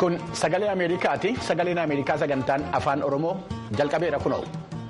Kun sagalee Ameerikaati. Sagaleen Ameerikaa sagantaan afaan Oromoo jalqabeera kunoo.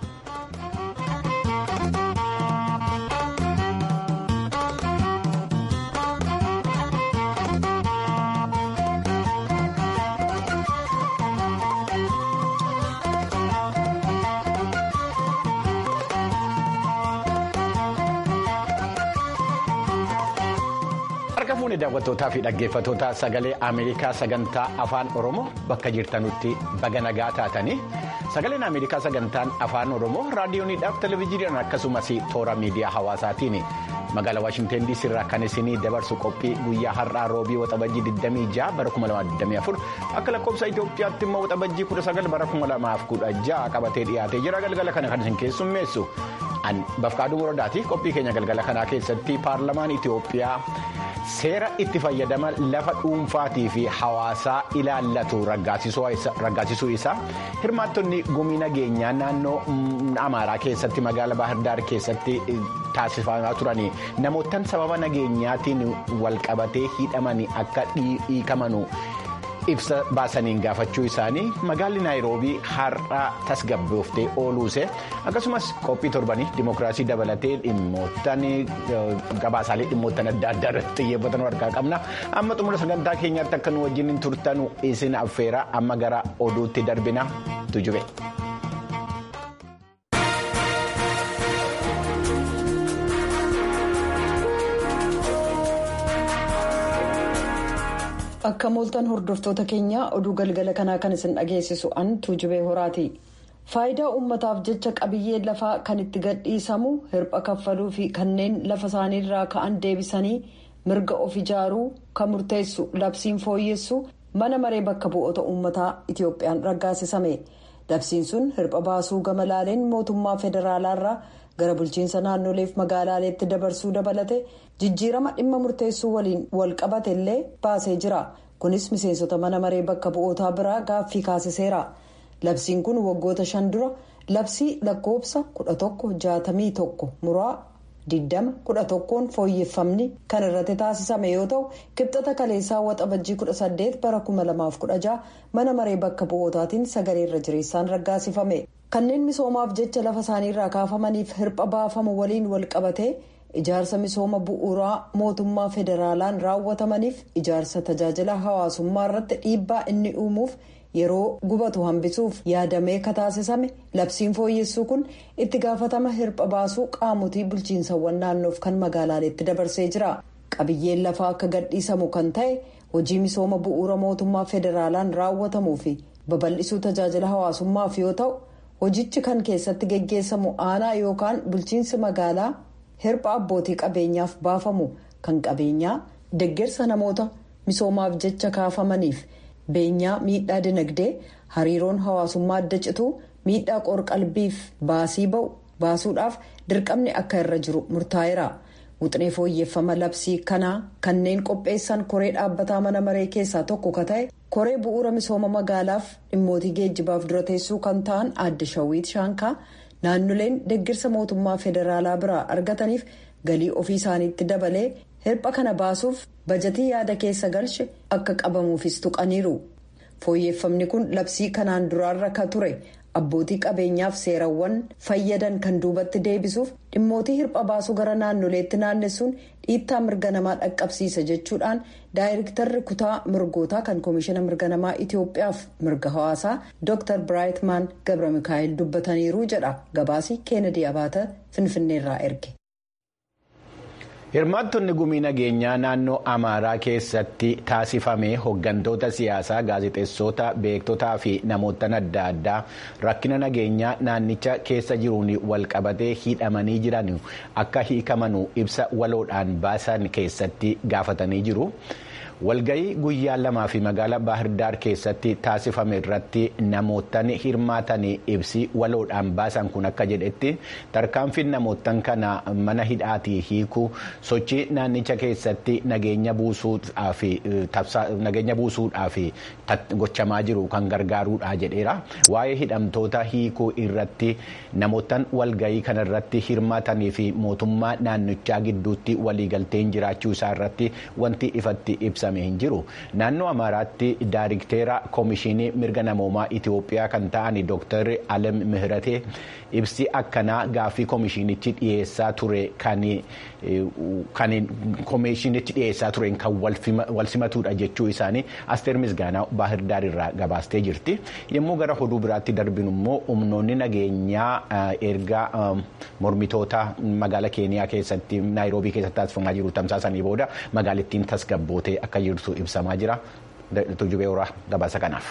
Harka fuunee daawwattootaa fi dhaggeeffattoota sagalee Ameerikaa sagantaa afaan Oromoo bakka jirtanutti baga nagaa taatanii sagaleen Ameerikaa sagantaan afaan Oromoo raadiyooniidhaaf televezyiiniidhaan akkasumas toora miidiyaa hawaasaatiin magaalaa Waashinteen DC irraa kan isinii dabarsu qophii guyyaa har'aa roobii waxabajjii 26 bara 2024 akka lakkoofsa Itoophiyaatti immoo waxabajjii 19 bara 2016 qabatee dhiyaatee jira galgala kana kan isin keessummeessu. Bafqaaduu Moradaati qophii keenya galgala kanaa keessatti paarlamaan Itoophiyaa seera itti fayyadama lafa dhuunfaatii fi hawaasaa ilaallatu raggaasisuu isaa hirmaattonni gumii nageenyaa naannoo Amaaraa keessatti magaalaa Baahirdaar keessatti taasifamaa turanii namootaan sababa nageenyaatiin walqabatee hidhamanii akka hiikamanu. ibsa baasaniin gaafachuu isaanii magaalli naayiroobii har'a tasgabbooftee ooluuse akkasumas qophii torbanii dimookiraasii dabalatee dhimmoottan gabaasaalee dhimmoottan adda addaa irratti xiyyeeffatan harkaa qabna amma xumura sagantaa keenyaatti akka nu wajjin turtanu isin affeera amma gara oduutti darbina tujube. Akka mooltan hordoftoota keenyaa oduu galgala kanaa kan isin dhageessisu an tuujubee horaati. Faayidaa uummataaf jecha qabiyyeen lafaa kan itti gadhiisamu hirpha kaffaluu fi kanneen lafa isaaniirraa ka'an deebisanii mirga of ijaaruu kan murteessu labsiin fooyyessu mana maree bakka bu'oota uummataa Itiyoophiyaan raggaasisame. Labsiin sun hirpha baasuu gama laaleen mootummaa federaalaarraa gara bulchiinsa naannoleef magaalaaleetti dabarsuu dabalate jijjiirama dhimma murteessuu waliin wal qabate illee baasee jira kunis miseensota mana maree bakka bu'ootaa biraa gaaffii kaasiseera labsiin kun waggoota shan dura labsii lakkoofsa kudha tokko jaatamii tokko muraa diddama kudha tokkoon fooyyeffamni kan irratti taasisame yoo ta'u kibxata kaleessaa waxabajjii kudha saddeet bara kuma lamaaf kudha jaha mana maree bakka bu'ootaatiin sagalee irra jireessaan raggaasifame. kanneen misoomaaf jecha lafa isaaniirraa kaafamaniif hirpha baafamu waliin wal qabatee ijaarsa misooma bu'uuraa mootummaa federaalaan raawwatamaniif ijaarsa tajaajila hawaasummaa irratti dhiibbaa inni uumuuf yeroo gubatu hambisuuf yaadamee kataasisame labsiin fooyyessuu kun itti gaafatama hirpha baasuu qaamotii bulchiinsawwan naannoof kan magaalaaleetti dabarsee jira qabiyyeen lafaa akka gadhiisamu kan ta'e hojii misooma bu'uura mootummaa federaalaan raawwatamuu fi babal'isuu tajaajila hawaasummaaf yoo ta'u. hojichi kan keessatti geggeessamu aanaa yookaan bulchiinsi magaalaa hirpha abbootii qabeenyaaf baafamu kan qabeenyaa deggersa namoota misoomaaf jecha kaafamaniif beenyaa miidhaa dinagdee hariiroon hawaasummaa adda cituu miidhaa qorqalbiif baasii ba'u baasuudhaaf dirqamni akka irra jiru murtaa'eera wuxinee fooyyeffama labsii kanaa kanneen qopheessan koree dhaabbataa mana maree keessaa tokko ka ta'e. koree bu'uura misooma magaalaaf dhimmootii geejjibaaf dura teessuu kan ta'an aadde shawwiit shaankaa naannoleen deggirsa mootummaa federaalaa biraa argataniif galii ofii isaaniitti dabalee hirpha kana baasuuf bajatii yaada keessa galche akka qabamuufis tuqaniiru fooyyeffamni kun labsii kanaan duraarra ka ture abbootii qabeenyaaf seerawwan fayyadan kan duubatti deebisuuf dhimmootii hirpha baasuu gara naannoleetti naannessuun dhiittaa mirga namaa dhaqqabsiisa jechuudhaan daayirektarri kutaa mirgootaa kan koomishina mirga namaa itiyoophiyaaf mirga hawaasaa dr biraayitmaan gabra mikaa'el dubbataniiru jedha gabaasii keenedii abaata finfinneerraa erge. hirmaattonni gumii nageenyaa naannoo amaaraa keessatti taasifame hooggantoota siyaasaa gaazexeessota beektotaa fi namoota adda addaa rakkina nageenyaa naannicha keessa jiruun walqabatee hidhamanii jiran akka hiikamanu ibsa waloodhaan baasan keessatti gaafatanii jiru. walgayii guyyaa lamaa fi magaalaa baahirdaar keessatti taasifame irratti namootaan hirmaatan ibsi waloodhaan baasan kun akka jedhetti tarkaanfiin namootaan kana mana hidhaatii hiikuu sochii naannicha keessatti nageenya buusuudhaaf gochamaa jiru kan gargaaruudha jedheera waa'ee hidhamtoota hiikuu irratti namootaan walgayii kana irratti hirmaatanii fi mootummaa naannichaa gidduutti waliigalteen jiraachuu isaa irratti wanti ifatti ibsame. ibsame hin jiru naannoo amaaraatti daayirikteera koomishinii mirga namoomaa itiyoophiyaa kan ta'an dooktar alem mihratee ibsi akkanaa gaaffii koomishinichi dhiyeessaa ture kan koomishinichi dhiyeessaa tureen kan wal simatudha jechuu isaanii asteer misgaanaa baahirdaar irraa gabaastee jirti yommuu gara oduu biraatti darbinu immoo humnoonni nageenyaa erga mormitoota magaala keeniyaa keessatti naayiroobii keessatti taasifamaa jiru tamsaasanii booda magaalattiin tasgabbootee akka jirtu ibsamaa jira tujubee horaa gabaasa kanaaf.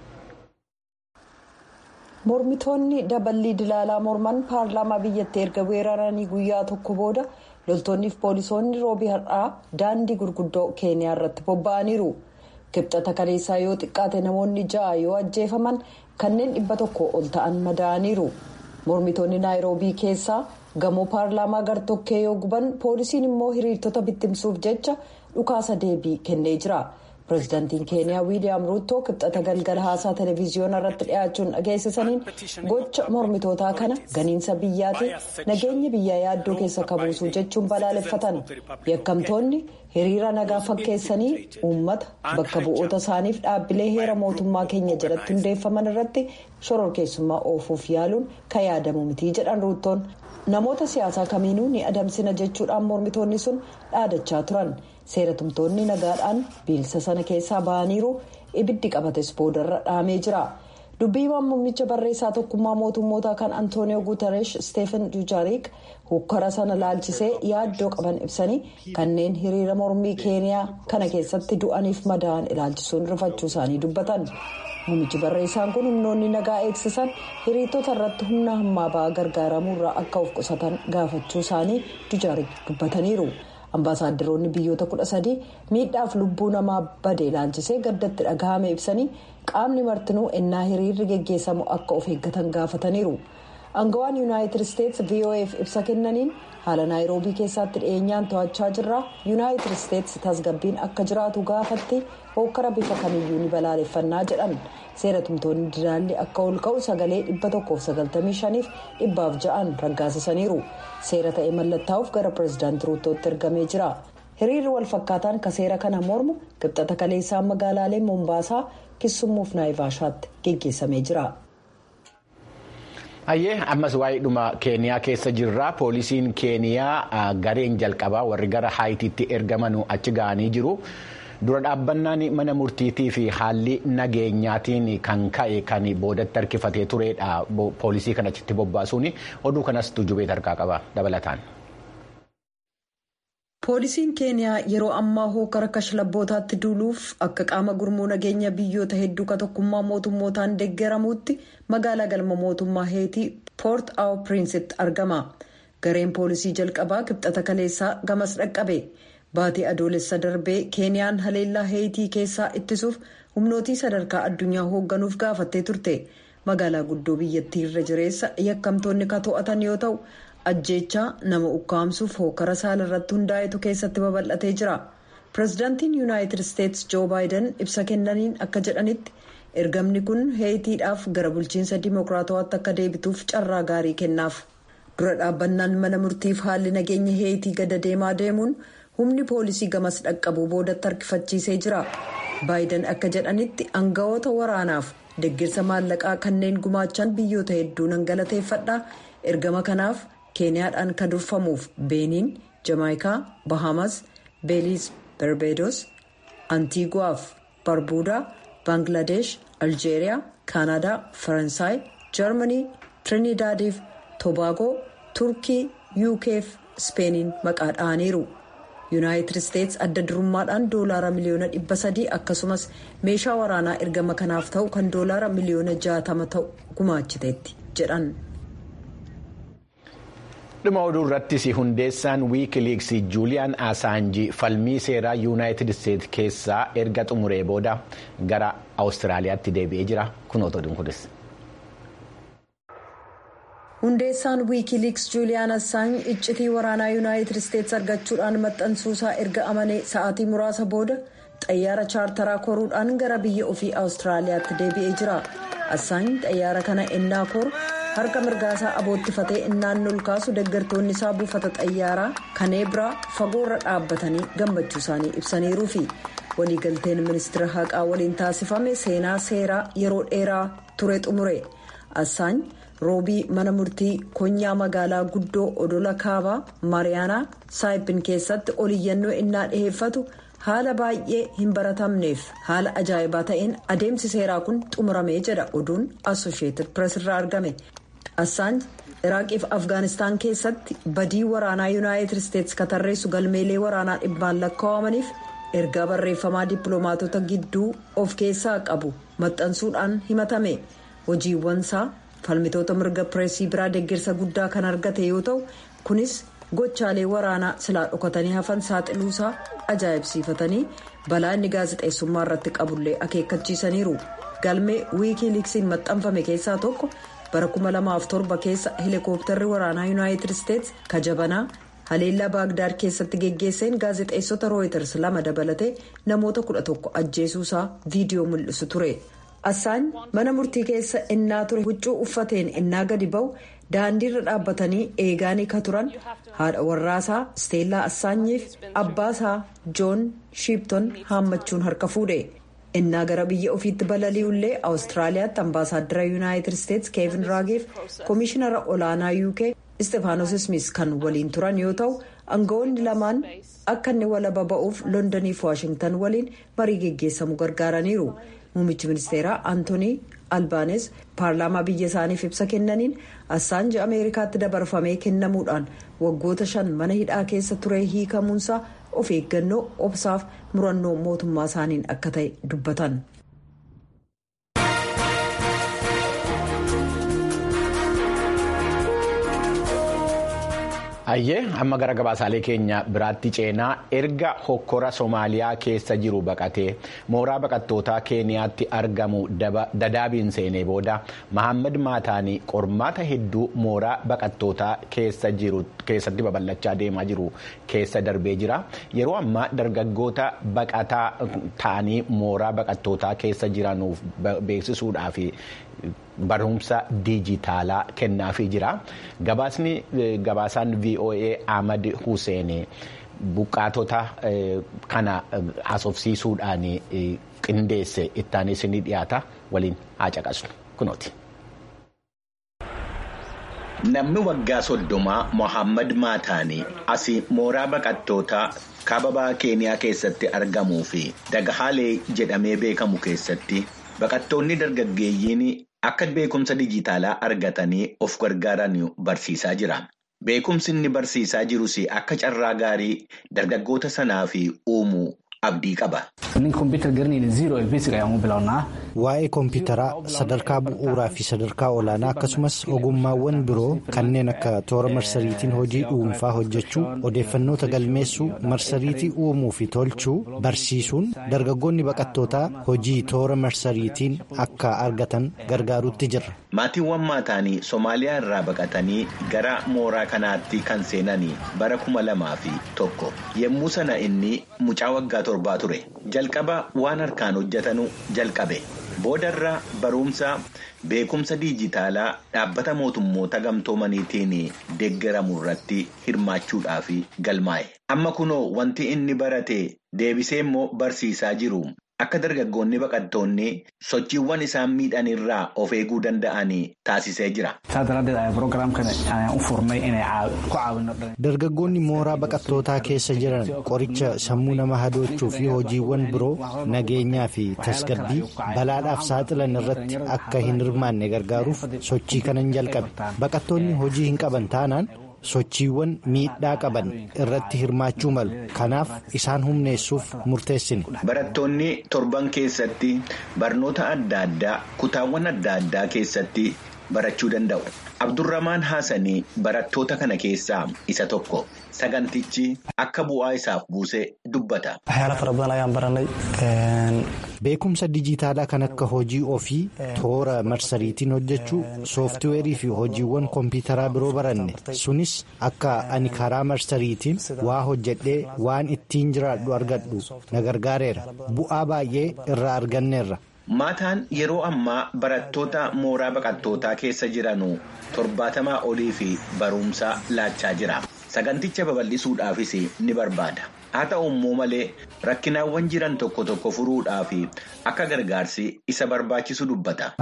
mormitoonni daballii dilaalaa morman paarlaamaa biyyattii erga weeraranii guyyaa tokko booda loltoonniif poolisoonni roobii har'aa daandii gurguddoo keeniyaa irratti bobba'aniiru kibxata kaleessaa yoo xiqqaate namoonni ja'a yoo ajjeefaman kanneen dhibba tokko ol ta'an madaa'aniiru mormitoonni naayiroobii keessaa gamoo paarlaamaa gartokkee yoo guban poolisiin immoo hiriirtota bittimsuuf jecha dhukaasa deebii kennee jira. pirezidaantiin keeniyaa wiiliyaam ruuttoo kibxata galgala haasaa televiziyoona irratti dhiyaachuun dhageessisaniin gocha mormitootaa kana ganiinsa biyyaati nageenya biyyaa yaaddoo keessa kabuusuu jechuun balaaleffatan yakkamtoonni hiriira nagaa fakkeessanii uummata bakka bu'oota isaaniif dhaabbilee heera mootummaa keenya jalatti hundeeffaman irratti shororkeessummaa oofuuf yaaluun kan yaadamu mitii jedhan ruuttoon namoota siyaasaa kamiinuu ni adamsina jechuudhaan mormitoonni sun dhaadachaa turan. seera tumtoonni nagaadhaan biilsa sana keessaa ba'aniiru ibiddi qabates boodarra dhaamee jira dubbiimaan muummicha barreessaa tokkummaa mootummootaa kan antooniyoo guutareesh steefen dujaariik hokkara sana laalchisee yaaddoo qaban ibsanii kanneen hiriira mormii keeniyaa kana keessatti du'aniif madaa'an ilaalchisuun rifachuu isaanii dubbatan muummichi barreessaan kun humnoonni nagaa eegsisan hiriirtota irratti humna hammaa ba'aa gargaaramuurraa akka of qusatan gaafachuu isaanii dujaariik dubbataniiru. ambaasaaddaroonni biyyoota kudha sadii miidhaaf lubbuu namaa bade ilaalchisee gaddatti dhagahame ibsanii qaamni martinuu ennaa hiriirri geggeessamu akka of eeggatan gaafataniiru angawaan yuunaayitid isteetsi vof ibsa kennaniin haala naayiroobii keessatti dhiyeenyaan to'achaa jirra yuunaayitid isteetsi tasgabbiin akka jiraatu gaafatti hokkara bifa kamiyyuu ni balaaleffannaa jedhan seera tumtoonni dilaalli akka ol ka'u sagalee 195 fi 6 raggaasisaniiru seera ta'e mallattaa'uuf gara pireezidaantii ruuttootti ergamee jira hiriirri walfakkaataan ka seera kana mormu qibxata kaleessaa magaalaalee moombaasaa kissummuuf naayivaashaatti geggeessamee jira. Hayyee ammas waa'ee dhuma keeniyaa keessa jirra poolisiin keeniyaa gareen jalqabaa warri gara haayitiitti ergamanuu achi ga'anii jiru. dura dhaabbannaan mana murtiitii fi haalli nageenyaatiin kan ka'e kan boodatti harkifatee turedha poolisii kan achitti bobbaasuun oduu kanas tujubee tarkaa qaba dabalataan. poolisiin keeniyaa yeroo ammaa hookara kashlabbootaatti duuluuf akka qaama gurmuu nageenya biyyoota hedduu ka tokkummaa mootummootaan deeggaramuutti magaalaa galma mootummaa heetii poort aw piriinsitti argama gareen poolisii jalqabaa kibxata kaleessaa gamas dhaqqabe. baatii adoolessa darbee keeniyaan haleellaa heetii keessaa ittisuuf humnootii sadarkaa addunyaa hoogganuuf gaafattee turte magaalaa guddoo biyyattii irra jireessa yakkamtoonni ka to'atan yoo ta'u ajjeechaa nama ukkaamsuuf hookara saala irratti hundaa'etu keessatti babal'atee jira pireezidaantiin yuunaayitid isteetsi joo baayiden ibsa kennaniin akka jedhanitti ergamni kun heetiidhaaf gara bulchiinsa dimookiraatawaatti akka deebituuf carraa gaarii kennaaf dura dhaabbannaan mana murtiif haalli nageenya heetii gada deemaa deemuun. humni poolisii gamas dhaqqabuu boodatti harkifachiisee jira baayiden akka jedhanitti aangawoota waraanaaf deeggarsa maallaqaa kanneen gumaachan biyyoota hedduu nan galateeffadha ergama kanaaf keeniyaadhaan kan durfamuuf beeniin jamaayikaa bahamas beeliis barbeedos antiiguwaaf barbuudaa baangladesh aljeeriyaa kaanadaa faransaay jarmanii tiriinidaadiif tobaagoo turkii yuukeef ispeeniin maqaa dha'aniiru. yuunaayitid isteetsi adda durummaadhaan doolaara miliyoona dhibba sadii akkasumas meeshaa waraanaa ergama kanaaf ta'u kan doolaara miliyoona jaatama ta'u gumaachiteetti jedhan. dhuma oduu irrattis hundeessaan wiikiliiks juuliyaan asaanjii falmii seeraa yuunaayitid isteetsi keessaa erga xumuree booda gara awustiraaliyaatti deebi'ee jira kunoota oduun kunis. hundeessaan wiikiliiks juuliyaan assaany iccitii waraanaa yuunaayitid isteetsi argachuudhaan maxxansuusaa erga amanee sa'aatii muraasa booda xayyaara chaartaraa koruudhaan gara biyya ofii awustiraaliyaatti deebi'ee jira assaany xayyaara kana ennaa koru harka mirgaasaa aboottifatee innaan ol kaasu deeggartoonni isaa buufata xayyaaraa kaneebiraa fagoorra dhaabbatanii gammachuu isaanii ibsaniiruufi waliigalteen ministeera haqaa waliin taasifame seenaa seeraa yeroo dheeraa ture xumure assaany roobii mana murtii konyaa magaalaa guddoo odola kaabaa maariyaanaa saayipin keessatti oliyyannoo innaa dhiheeffatu haala baay'ee hin baratamneef haala ajaa'ibaa ta'een adeemsi seeraa kun xumuramee jedha oduun assosheetid pirees irraa argame assaany iraaqiif afgaanistaan keessatti badii waraanaa yuunaayitid isteetsi katarreessu galmeelee waraanaa dhibbaan lakkaawamaniif ergaa barreeffamaa dippiloomaatota gidduu of keessaa qabu maxxansuudhaan himatame hojiiwwansaa falmitoota mirga pireesii biraa deeggarsa guddaa kan argate yoo ta'u kunis gochaalee waraanaa silaa dhokatanii hafan saaxiluusaa ajaa'ibsiifatanii balaa inni gaazexeessummaa irratti qabullee akeekkachiisaniiru galmee wiikiiliksiin maxxanfame keessaa tokko bara 2007 keessa heelikooptarri waraanaa yuunaayitid isteetsi kajabanaa haleellaa baagdaad keessatti geggeesseen gaazexeessota rooyiters lama dabalatee namoota 11 ajjeesuusaa viidiyoo mul'isu ture. Assaany mana murtii keessa innaa ture huccuu uffateen innaa gadi ba'u daandiirra dhaabbatanii eegaanii ka turan haadha warraasaa Steellaa Assaanyiif abbaasaa Joon Shiipton haammachuun harka fuudhe. innaa gara biyya ofiitti balali'ullee awustiraaliyaatti ambaasaaddara yuunaayitid isteetsi keevin raageef koomishinara olaanaa uk istefaanos ismis kan waliin turan yoo ta'u aangawoonni lamaan akka inni walaba ba'uuf londoniif waashingtan waliin marii geggeessamu gargaaraniiru muummichi ministeeraa antoonii albaanes paarlaamaa biyya isaaniif ibsa kennaniin assaanji ameerikaatti dabarfamee kennamuudhaan waggoota shan mana hidhaa keessa ture hiikamuunsaa of eeggannoo obsaaf murannoo mootummaa isaaniin akka ta'e dubbatan. Ayyee amma gara gabaasaalee keenya biraatti ceenaa erga hokkora Somaaliyaa keessa jiru baqatee mooraa baqattootaa Keeniyaatti argamu dadaabiin seenee booda Mahammad Maataanii qormaata hedduu mooraa baqattootaa keessatti babal'achaa deemaa jiru keessa darbee jira. Yeroo ammaa dargaggoota baqataa ta'anii mooraa baqattootaa keessa jiranuuf beeksisuudhaaf barumsa diijitaalaa kennaafii jira. Gabaasni gabaasaan VOA Ahmad Hussein buqqaatota kana haasofsiisuudhaan qindeesse ittaanis ni dhiyaata waliin haa caqasnu kunooti. Namni waggaa soddomaa Mohaammed Maataanii asii mooraa baqattootaa kaababaa Keeniyaa keessatti argamuu fi Dagahaalee jedhamee beekamu keessatti baqattoonni dargaggeeyyiin akka beekumsa dijitaalaa argatanii of gargaaran barsiisaa jira. Beekumsi inni barsiisaa jirus akka carraa gaarii dargaggoota sanaaf uumuu abdii qaba. Waa'ee kompiitaraa sadarkaa bu'uuraa fi sadarkaa olaanaa akkasumas ogummaawwan biroo kanneen akka toora marsariitiin hojii dhuunfaa hojjechuu odeeffannoota galmeessuu marsariitii uumuu fi tolchuu barsiisuun dargaggoonni baqattootaa hojii toora marsariitiin akka argatan gargaaruutti jirra. Maatiiwwan maataanii Somaaliyaa irraa baqatanii gara mooraa kanaatti kan seenanii bara kuma lamaa fi tokko yommuu sana inni mucaa waggaa torbaa ture jalqaba waan harkaan hojjetanu jalqabe. boodarra barumsa beekumsa diijitaalaa dhaabbata mootummoota gamtoomaniitiin deeggaramu irratti hirmaachuudhaaf galmaa'e amma kunoo wanti inni barate deebisee immoo barsiisaa jiru akka dargaggoonni baqattoonni sochiiwwan isaan miidhan irraa of eeguu danda'an taasisee jira. dargaggoonni mooraa baqattootaa keessa jiran qoricha sammuu nama hadoochuu fi hojiiwwan biroo nageenyaa fi tasgabbii balaadhaaf saaxilan irratti akka hin hirmaanne gargaaruuf sochii kanan jalqabe baqattoonni hojii hin qaban taanaan. sochiiwwan miidhaa qaban irratti hirmaachuu malu kanaaf isaan humneessuuf murteessine. barattoonni torban keessatti barnoota adda addaa kutaawwan adda addaa keessatti barachuu danda'u. abdurramaan haasanii barattoota kana keessaa isa tokko sagantichi akka bu'aa isaaf buusee dubbata. beekumsa dijitaalaa kan akka hojii ofii toora marsariitiin hojjechuu sooftiweerii fi hojiiwwan kompiitaraa biroo baranne sunis akka ani karaa marsariitiin waa hojjedhee waan ittiin jiraadhu argadhu na gargaareera bu'aa baay'ee irraa arganneerra. Maataan yeroo ammaa barattoota mooraa baqattootaa keessa jiranu torbaatamaa olii fi barumsa laachaa jira. Saganticha babal'isuudhaafis ni barbaada. haa ta'u immoo malee rakkinaawwan jiran tokko tokko furuudhaa fi akka gargaarsi isa barbaachisu dubbata.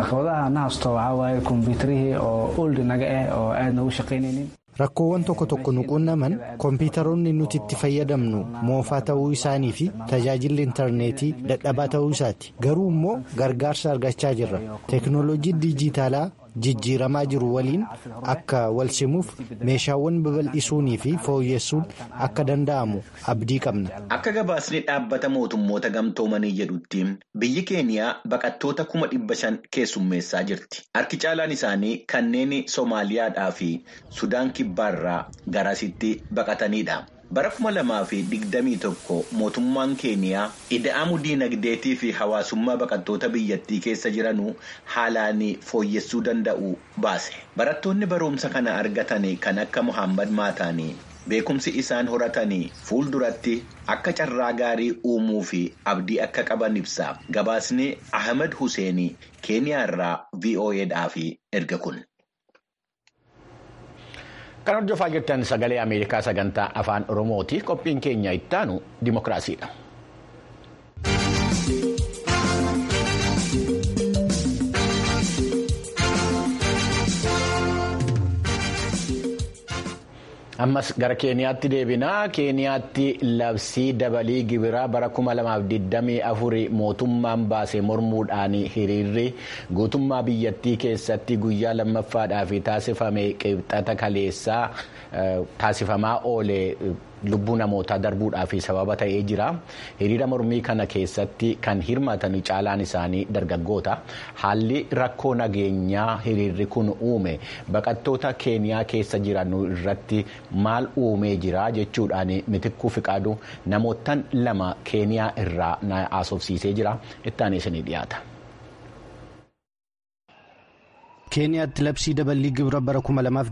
Rakkoowwan tokko tokko nu qunnaman kompiitaroonni nuti itti fayyadamnu moofaa ta'uu isaanii fi tajaajilli intarneetii dadhabaa ta'uu isaati. Garuu immoo gargaarsa argachaa jirra. Teeknooloojii dijitaalaa jijjiiramaa jiru waliin akka wal simuuf meeshaawwan babal'isuunii fi fooyyessuun akka danda'amu abdii qabna. Akka gabaasni dhaabbata mootummoota gamtoomanii jedhutti biyyi keeniyaa baqattoota kuma dhibba shan keessummeessaa jirti. Harki caalaan isaanii kanneen Soomaaliyaadhaa fi Sudaan kibbaarraa garasitti baqatanidha. Bara kuma lamaa fi digdamii tokko mootummaan keeniyaa ida'amuu diinagdeetii fi hawaasummaa baqattoota biyyattii keessa jiranuu haalaan fooyyessuu danda'u baase. Barattoonni barumsa kana argatan kan akka Muhammad Maataanii beekumsi isaan horatanii fuulduratti akka carraa gaarii uumuu fi abdii akka qaban ibsa. Gabaasni Ahmed Hussein keeniyaarraa VOAdhaaf erga kun. Kan hordofaa jirtan sagalee Ameerikaa sagantaa afaan Oromooti. Qophiin keenya ittaanu dimokiraasiidha. Ammas gara Keeniyaatti deebinaa. Keeniyaatti labsii dabalii gibiraa bara 2024 mootummaan baase mormuudhaan hiriirri guutummaa biyyattii keessatti guyyaa lammaffaadhaaf taasifame qibxata kaleessaa taasifamaa oole. lubbuu namootaa darbuudhaaf sababa ta'ee jira hiriira mormii kana keessatti kan hirmaatan caalaan isaanii dargaggoota haalli rakkoo nageenyaa hiriirri kun uume baqattoota keeniyaa keessa jiran irratti maal uumee jira jechuudhaan mitikkuu fiqaadu namootaan lama keeniyaa irraa na haasofsiisee jira itti isinii dhiyaata. keeniyaatti labsii daballii gibira bara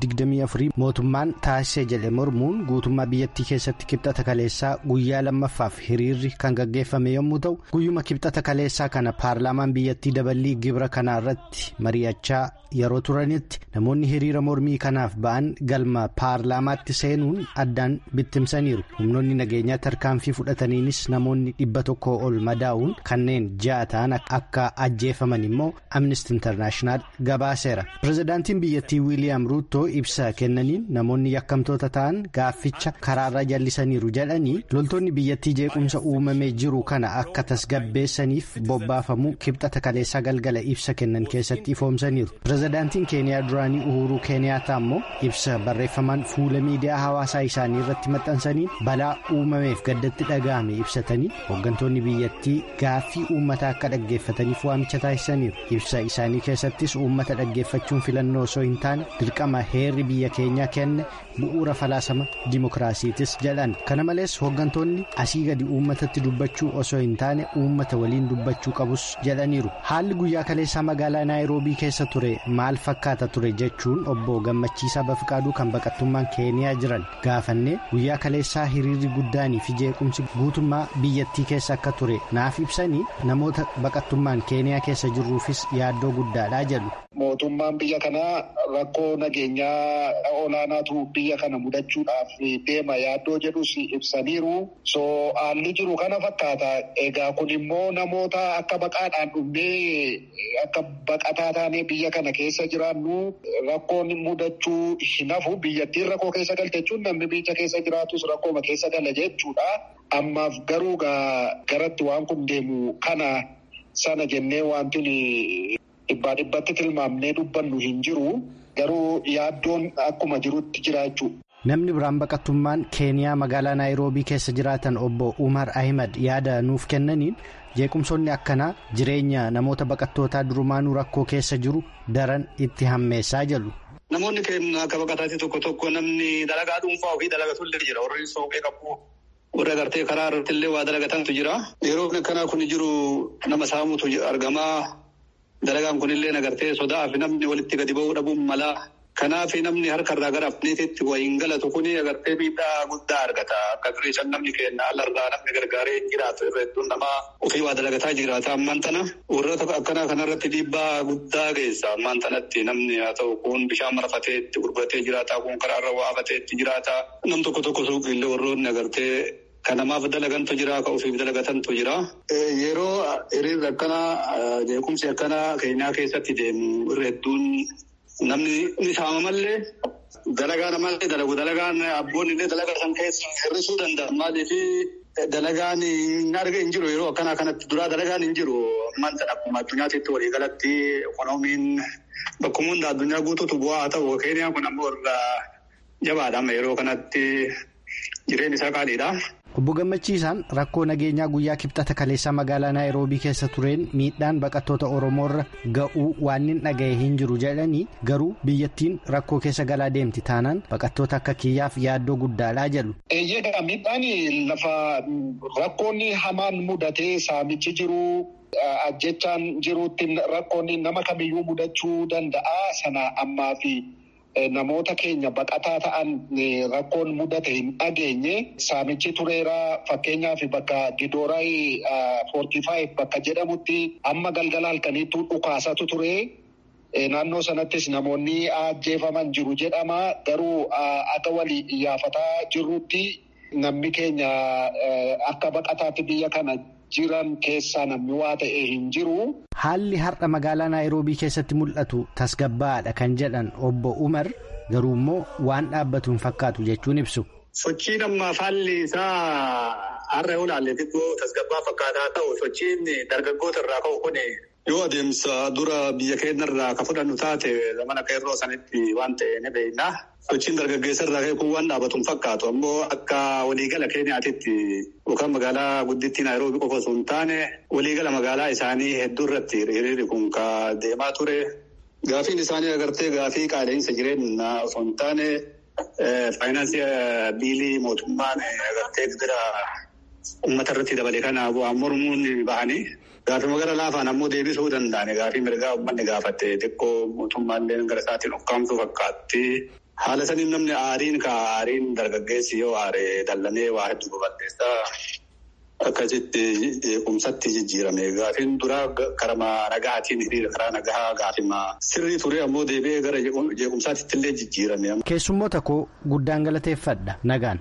2024 mootummaan taasisee jedhe mormuun guutummaa biyyattii keessatti kibxata kaleessaa guyyaa lammaffaaf hiriirri kan gaggeeffame yommuu ta'u guyyuma kibxata kaleessaa kana paarlaamaan biyyattii daballii gibira kanaa irratti mari'achaa yeroo turanitti namoonni hiriira mormii kanaaf ba'an galma paarlaamaatti seenuun addaan bittimsaniiru humnoonni nageenyaa tarkaanfii fudhataniinis namoonni dhibba tokko ol madaa'uun kanneen ja'a ta'an akka ajjeefaman immoo amnesty internaashinaal gabaase. pirezidaantiin biyyattii wiiliyaam ruuttoo ibsa kennaniin namoonni yakkamtoota ta'an gaafficha karaarra jallisaniiru jedhanii loltoonni biyyattii jeequmsa uumamee jiru kana akka tasgabbeessaniif bobbaafamuu kibxata kaleessaa galgala ibsa kennan keessatti ifoomsaniiru pirezidaantiin keeniyaa duraanii uhuruu keeniyaataa immoo ibsa barreeffamaan fuula miidiyaa hawaasaa isaanii irratti maxxansaniin balaa uumameef gaddatti dhaga'ame ibsatanii hooggantoonni biyyattii gaaffii uummataa akka dhaggeeffataniif waamicha taasisaniiru ibsa isaanii keessattis uummata dhaggeeffachuun filannoo osoo hin taane dirqama heerri biyya keenyaa kenne bu'uura falaasama dimokiraasiitis jedhan kana malees hooggantoonni asii gadi uummatatti dubbachuu osoo hin taane uummata waliin dubbachuu qabus jedhaniiru haalli guyyaa kaleessaa magaalaa naayiroobii keessa ture maal fakkaata ture jechuun obbo gammachiisaa bafiqaaduu kan baqattummaan keeniyaa jiran gaafannee guyyaa kaleessaa hiriirri guddaanii fi jeequmsi guutummaa biyyattii keessa akka ture naaf ibsanii namoota baqattummaan keeniyaa keessa jirruufis yaaddoo guddaadha jedhu. Mootummaan biyya kanaa rakkoo nageenyaa olaanaatu biyya kana mudachuudhaaf deema yaaddoo jedhus ibsaniiru. So haalli jiru kana fakkaata. Egaa kun immoo namoota akka baqaadhaan dhufnee akka baqataa taanee biyya kana keessa jiraannu rakkoon mudachuu hin hafu. Biyyattiin rakkoo keessa galte jechuun namni biyya keessa jiraatus rakkooma keessa gala jechuudha. Ammaaf garuu garatti waan kun deemu kana sana jennee wanti dhibbaa dhibbatti tilmaamnee dubbannu hin jiru garuu yaaddoon akkuma jirutti jira jechuudha. Namni biraan baqattummaan keeniyaa magaalaa naayiroobii keessa jiraatan obbo Umar Ahimad yaada nuuf kennaniin jeequmsoonni akkanaa jireenya namoota baqattootaa durumaanuu rakkoo keessa jiru daran itti hammeessaa jedhu. Namoonni keenya akka baqataatti tokko tokko namni dalagaa dhuunfaa ofii dalagatullee jira warri soofee qabu. warra agartee karaa irratti illee waa dalagatantu jira. Yeroo akkanaa kun jiru nama saamutu argamaa. Dalagaan kunillee agartee sodaa fi namni walitti gadi ba'uu dhabuun mala. Kanaaf namni harka irraa gara afneetitti wayiin galatu kuni agartee miidhaa guddaa argata. Akka dureessan namni keenya alarraa namni gargaaree hin jiraatu irra hedduun namaa ofii waa dalagataa jiraata. Ammaan tana warroota akkanaa kanarratti dhiibbaa guddaa geessa. Ammaan tanatti namni haa ta'u kun bishaan marafatee itti gurguratee jiraata. Kun karaarra waa hafatee itti jiraata. Nam tokko tokko suuqiillee warroonni agartee Kan namaaf dalagantu jira, kan ofiif dalagatantu jira. Yeroo hiriirri akkanaa jeequmsi akkanaa keenyaa keessatti deemu irra hedduun namni ni saama malee dalagaa namallee dalagu dalagaan abboonni illee dalagaa san keessa hir'isuu danda'a. Maaliif dalagaan hin arga hin jiru yeroo akkanaa kanatti duraa dalagaan hin jiru. Ammaan sana akkuma addunyaatti waliigalatti ikoonomiin bakkuma hunda addunyaa guutuutu bu'aa haa ta'u. Keeniyaan kun ammoo irraa jabaadha yeroo kanatti jireenyi isaa qaaliidha. Obbo Gammachiisaan rakkoo nageenyaa guyyaa kibxata kaleessaa magaalaa Naayiroobii keessa tureen miidhaan baqattoota Oromoorra ga'uu waan hin dhaga'e hin jiru jedhanii garuu biyyattiin rakkoo keessa galaa deemti taanaan baqattoota akka kiyyaaf yaaddoo guddaadhaa jedhu. Eeyyee miidhaan lafa rakkoonni hamaan mudatee saamichi jiru. Ajjechaan jiruutti rakkoonni nama kamiyyuu mudachuu danda'a sana ammaa fi. Namoota keenya baqataa ta'an rakkoon mudate hin dhageenye saamichi tureera fakkeenyaaf bakka Gidooraay foortii faayiv bakka jedhamutti amma galgala halkaniitu dhukaasatu ture. Naannoo sanattis namoonni ajjeefaman jiru jedhama. Garuu akka walii iyyafataa jirrutti namni keenya akka baqataatti biyya kana jiran keessaa namni waa ta'e hin jiru. Haalli har'a magaalaa Naayiroobii keessatti mul'atu tasgabbaadha kan jedhan obbo Umar garuu immoo waan dhaabbatu hin fakkaatu jechuun ibsu. Sochiin ammaaf haalli isaa har'a yoo ilaalle xiqqoo tasgabbaa fakkaataa ta'u sochiin dargaggoota irraa ka'u kun yoo adeemsa dura biyya keenya irraa ka fudhannu taate zamana akka yeroo sanitti waan ta'e ni beekna. Sochiin dargaggeessa irraa ka'e kun waan dhaabatu hin fakkaatu ammoo akka waliigala keenyaatitti yookaan magaalaa guddittii Naayiroobii qofa osoo hin taane waliigala magaalaa isaanii hedduu irratti hiriirri kun ka deemaa ture. Gaafiin isaanii agartee gaafii qaala'insa jireenyaa osoo hin taane faayinaansii biilii mootummaan agartee bira uummata irratti dabale kana bu'aan mormuun bahanii. Gaafii magaalaa laafaan ammoo deebisuu danda'an gaafii mirgaa uummanni gaafatte xiqqoo mootummaallee gara isaatiin ukkaamsuu fakkaatti. Haala saniin namni aariin ka aariin dargaggeessi yoo aare dallanee waa hedduu babal'eessaa akkasitti jeequmsatti jijjiirame. Gaafiin duraa karama nagahaatiin hiriira karaa nagahaa gaafima sirrii ture ammoo deebi'ee gara jeequmsaatti illee jijjiirame. Keessummoota koo guddaan galateeffadha nagaan.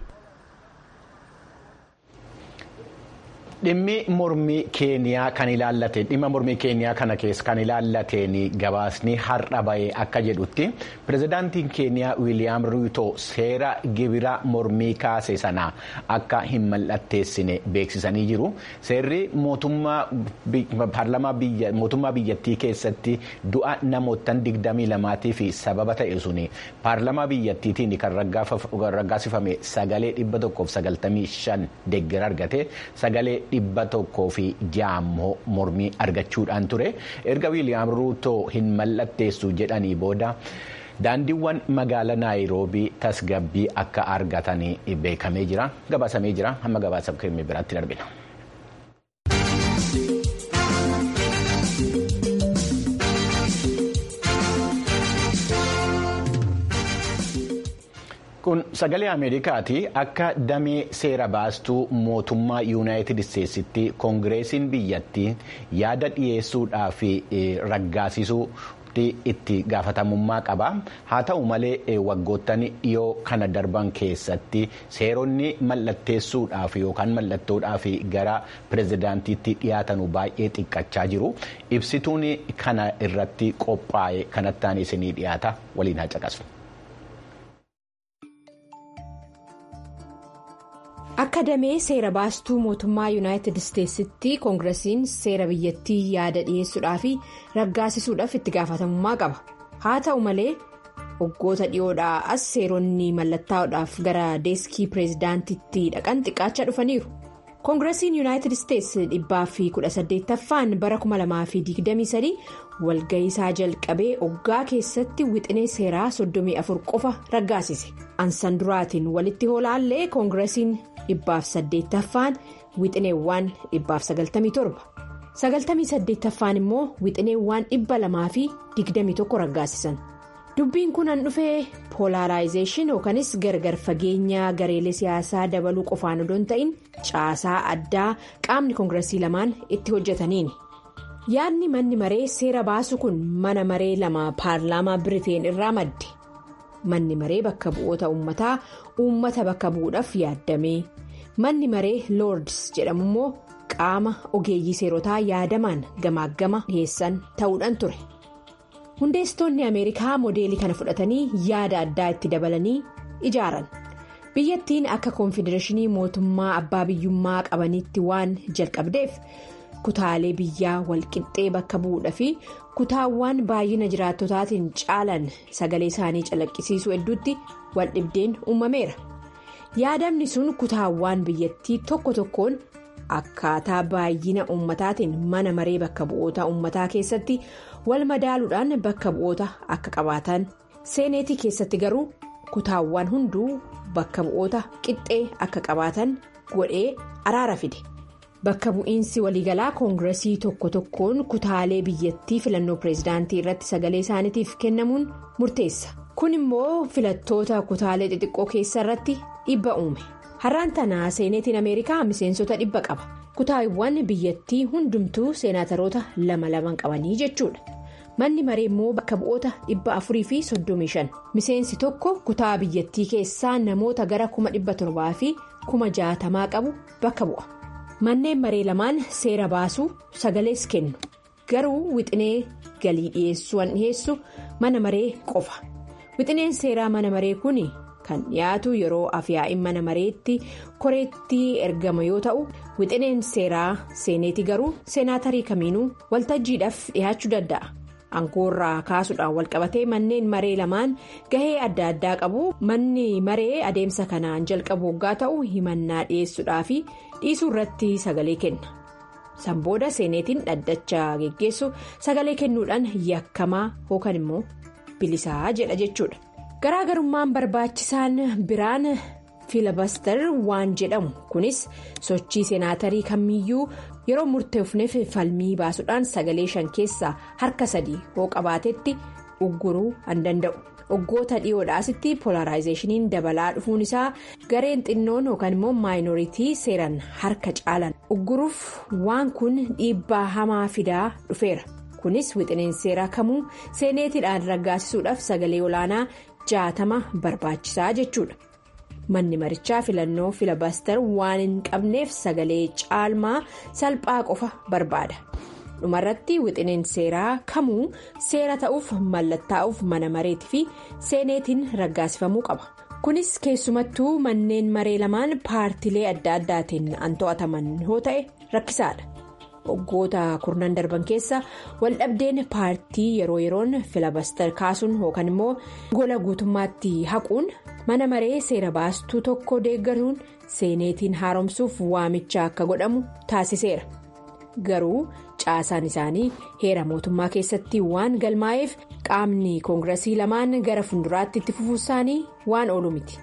Dhimmi mormii keeniyaa kan ilaallate dhimma mormii keeniyaa kana keessa kan ilaallateen gabaasni har'a bahee akka jedhutti pirezidaantiin keeniyaa wiiliyaam ruuto seera gibira mormii kaase sana akka hin mallatteessine beeksisanii jiru. Seerri mootummaa biyyattii keessatti du'a namootaan digdamii lamaatii fi sababa ta'e suni paarlamaa biyyattiitiin kan raggaasifame sagalee dhibba tokkoof sagaltamii shan deeggara argate sagalee. dhibba tokkoo fi ja'a mormii argachuudhaan ture erga wiiliyaam ruutoo hin mallatteessu jedhanii booda daandiiwwan magaalaa naayiroobii tasgabbii akka argatanii beekamee jira gabaasamee jira hamma gabaasa keenya biraatti darbina. kun sagalee ameerikaati akka damee seera baastuu mootummaa yuunaayitid isteetsitti koongireesiin biyyattii yaada dhiyeessuudhaa fi raggaasisuu itti gaafatamummaa qaba haa ta'u malee waggoottan dhiyoo kana darban keessatti seeronni mallatteessuudhaaf yookaan mallattoodhaaf gara pirezidaantiitti dhiyaatanu baay'ee xiqqachaa jiru ibsituun kana irratti qophaa'e kanattaan isinii dhiyaata waliin haa caqasu. akka damee seera baastuu mootummaa yuunaayitid isteetsitti koongiresiin seera biyyattii yaada dhiyeessuudhaa fi raggaasisuudhaaf itti gaafatamummaa qaba haa ta'u malee waggoota dhiyoodhaa as seeronni mallattaa'uudhaaf gara deeskii pireezidaantitti dhaqan xiqqaachaa dhufaniiru koongiresiin yuunaayitid isteetsi dhibbaa fi kudha saddeettaffaan bara 2023 walga'iisaa jalqabee oggaa keessatti wixinee seeraa 34 qofa raggaasise ansan duraatiin walitti hoolaallee koongiresiin. dhibbaaf saddeettaffaan wixineewwan dhibbaaf sagaltamii torba sagaltamii saddeettaffaan immoo wixineewwan dhibba lamaa fi digdamii tokko raggaasisan dubbiin kun an dhufee poolaaraayizeeshin yookanis gargar fageenya gareelee siyaasaa dabaluu qofaan odoo hin ta'in caasaa addaa qaamni koongiresii lamaan itti hojjetaniini yaadni manni maree seera baasu kun mana maree lama paarlaamaa biriteen irraa madde. manni maree bakka bu'oota uummataa uummata bakka bu'uudhaaf yaaddame manni maree loords jedhamu immoo qaama ogeeyyii seerotaa yaadamaan gamaaggama dhiyeessan ta'uudhaan ture hundeessitoonni ameerikaa moodeelii kana fudhatanii yaada addaa itti dabalanii ijaaran biyyattiin akka koonfedereeshinii mootummaa abbaa biyyummaa qabaniitti waan jalqabdeef kutaalee biyyaa walqixxee bakka bu'uudha fi kutaawwan baay'ina jiraattotaatiin caalan sagalee isaanii calaqqisiisuu hedduutti waldhibdeen uumameera yaadamni sun kutaawwan biyyattii tokko tokkoon akkaataa baay'ina uummataatiin mana maree bakka bu'oota uummataa keessatti wal madaaluudhaan bakka bu'oota akka qabaatan seeneetii keessatti garuu kutaawwan hunduu bakka bu'oota qixxee akka qabaatan godhee araara fide. bakka bu'iinsi waliigalaa koongiresii tokko tokkoon kutaalee biyyattii filannoo pireezidaantii irratti sagalee isaaniitiif kennamuun murteessa kun immoo filattoota kutaalee xixiqqoo keessa irratti dhibba uume har'aan tanaa seeneetiin ameerikaa miseensota dhibba qaba kutaawwan biyyattii hundumtuu seenaataroota lama laman qabanii jechuudha manni maree immoo bakka bu'oota dhibba afurii fi soddomii shan miseensi tokko kutaa biyyattii keessaa namoota gara kuma dhibba torbaa fi kuma jaatamaa qabu bakka bu'a. manneen maree lamaan seera baasuu sagalees kennu garuu wixinee galii dhiyeessuun dhiyeessu mana maree qofa wixineen seeraa mana maree kun kan dhiyaatu yeroo afyaa'in mana mareetti koreetti ergama yoo ta'u wixineen seeraa seeneeti garuu seenaatarii kamiinuu waltajjiidhaaf dhiyaachuu danda'a aangoorraa kaasuudhaan walqabatee manneen maree lamaan gahee adda addaa qabu manni maree adeemsa kanaan jalqabu waggaa ta'u himannaa dhiyeessuudhaa fi dhiisuu irratti sagalee kenna sanbooda seeneetiin dhaddacha geggeessu sagalee kennuudhaan yakkamaa yookaan immoo bilisaa jedha jechuudha garaagarummaan barbaachisaan biraan fiilabaster waan jedhamu kunis sochii seenaatarii kamiyyuu yeroo murteefneef falmii baasuudhaan sagalee shan keessaa harka sadii hoo qabaatetti ugguruu an danda'u. waggoota dhiyoodhaasitti polaraayizeeshiniin dabalaa dhufuun isaa gareen xinnoon yookaan immoo maayinooritii seeran harka caalan ugguruuf waan kun dhiibbaa hamaa fidaa dhufeera kunis wixineen seeraa kamuu seeneetiidhaan raggaasisuudhaaf sagalee olaanaa jaatama barbaachisaa jechuudha manni marichaa filannoo filabaster waan hin qabneef sagalee caalmaa salphaa qofa barbaada. dhumarratti wixineen seeraa kamuu seera ta'uuf mallattaa'uuf mana mareetii fi seeneetiin raggaasifamuu qaba kunis keessumattuu manneen maree lamaan paartilee adda addaatiin an to'ataman yoo ta'e rakkisaadha waggoota kurnan darban keessa waldhabdeen paartii yeroo yeroon filabaster kaasuun yookaan immoo gola guutummaatti haquun mana maree seera baastuu tokko deeggaruun seeneetiin haaromsuuf waamicha akka godhamu taasiseera. garuu caasaan isaanii heera mootummaa keessatti waan galmaa'eef qaamni koongiresii lamaan gara fuulduraatti itti fufuu isaanii waan oolu miti.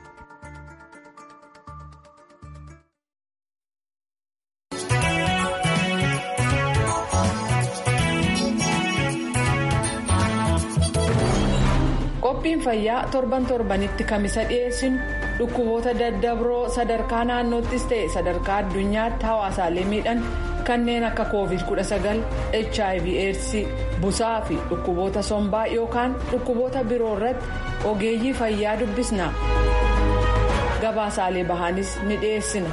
qophiin fayyaa torban torbanitti kamisa dhiyeessinu dhukkuboota daddabroo sadarkaa naannoottis ta'e sadarkaa addunyaatti hawaasaalee miidhan. kanneen akka covid 19 hiv aids busaa fi dhukkuboota sombaa yookaan dhukkuboota biroo irratti ogeeyyii fayyaa dubbisna gabaasaalee bahaanis ni dhiyeessina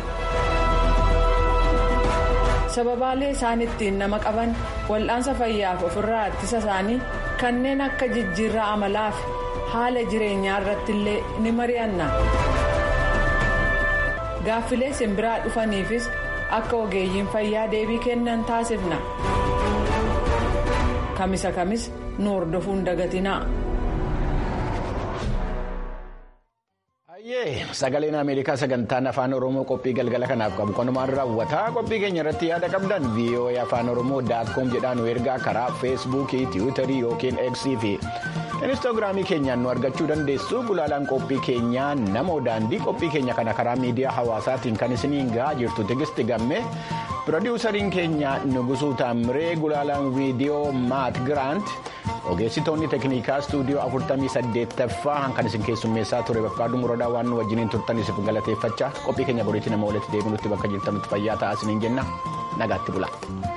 sababaalee isaan ittiin nama qaban wal'aansa fayyaaf ofirraa ittisa isaanii kanneen akka jijjiirraa amalaa fi haala jireenyaa irratti illee ni mari'anna gaaffilee simbiraa dhufaniifis. akka ogeeyyiin fayyaa deebii kennan taasifna kamisa kamis nu hordofuun dagatinaa. sagaleen ameerikaa sagantaan afaan oromoo qophii galgala kanaaf qabu kanumaan raawwataa qophii keenya irratti yaada qabdan voa afaan oromoo daatkoom jedhaan nu ergaa karaa feesbuukii tiwiitarii yookiin eeksii fi inistaagiraamii keenyaan nu argachuu dandeessu gulaalaan qophii keenyaa nama daandii qophii keenya kana karaa miidiyaa hawaasaatiin kan isiniin gahaa jirtu tigisti gamme pirodiwusariin keenya nugusuu taamiree gulaalaan viidiyoo maat giraant ogeessitoonni teeknikaa istuudiyoo 48ffaa kan isin keessummeessaa ture bakka muradaa waan nu wajjiniin turtaniif galateeffachaa qophii keenya boriitti nama walitti deebinutti bakka jirtanutti fayyaa ta'aa isiniin jenna nagaatti bula.